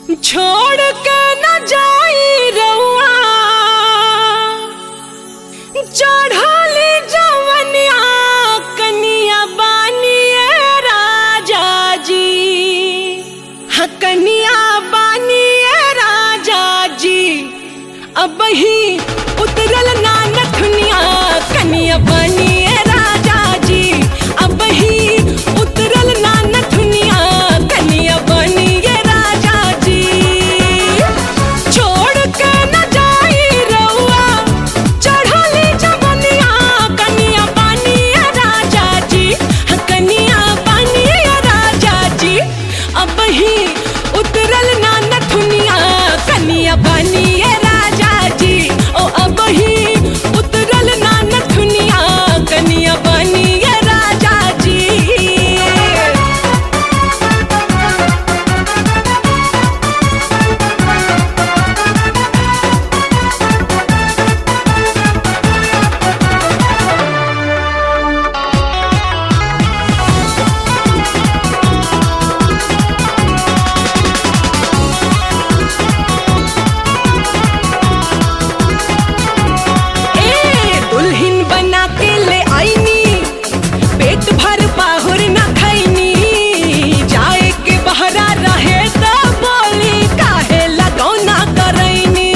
छोड़ के न जाई रउआ चढ़ली जवनिया कनिया बानिए राजा जी हाँ कनिया बानिए राजा जी अब ही उतरल ना नथुनिया कनिया बानिए राजा जी अब ही उतरल ना नथुनिया कनिया बानिए राजा जी छोड़ के न जाई रउआ चढ़ली जवनिया कनिया बानिए राजा जी हाँ कनिया बानिए राजा जी अब ही उतरल ना नथुनिया कनिया बानिए राजा जी ओ अब ही उतरल ना नथुनिया कनिया बानिए राजा जी ए दुल्हन बना के ले आईनी पेट भर पाहुर न खैनी जाए के बहरा रहे त बोली काहे लगौना करैनी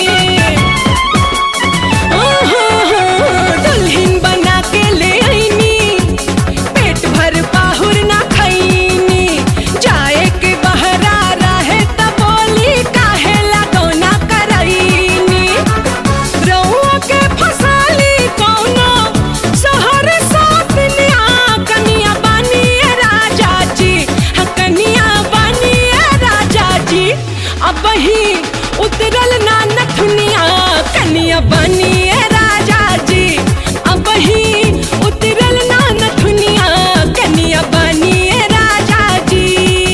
ओहो, दुल्हन बना के ले आईनी पेट भर पाहुर न खैनी जाए के बहरा रहे त बोली काहे लगौना करैनी रउआ के फसाली कौनो शहर सातनिया कनिया बानिए राजा जी हाँ कनिया बानिए राजा जी अब ही उतरल ना नथुनिया कनिया बानिए राजा जी अब ही उतरल ना नथुनिया कनिया बानिए राजा जी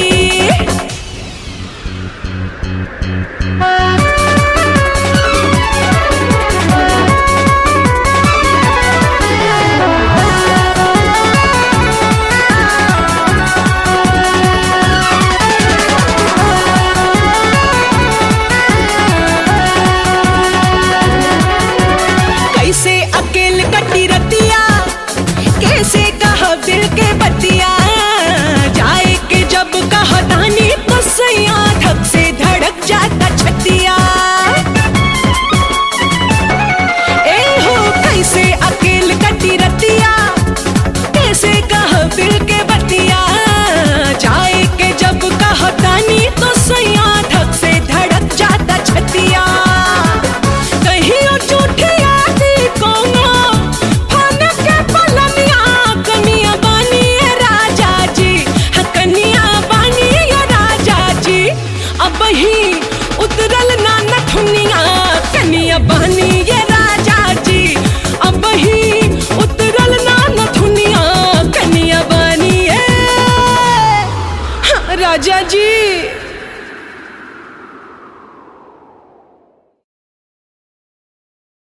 कैसे अकेल कटी रतिया कैसे कह दिल के बतिया जाए के जब कह दानी तो सैया धक से धड़क जाता छतिया ए हो कैसे अकेल कटी रतिया कैसे कह दिल के बतिया जाए के जब कह दानी तो सैया धक से धड़क जाता छतिया कहियो झूठी आदि कोनो फन के पलनिया कनिया बानिए राजा जी हाँ कनिया बानिए राजा जी अब ही उतरल ना नथुनिया कनिया बानिए राजा जी अब ही उतरल ना नथुनिया कनिया बानिए हाँ, राजा जी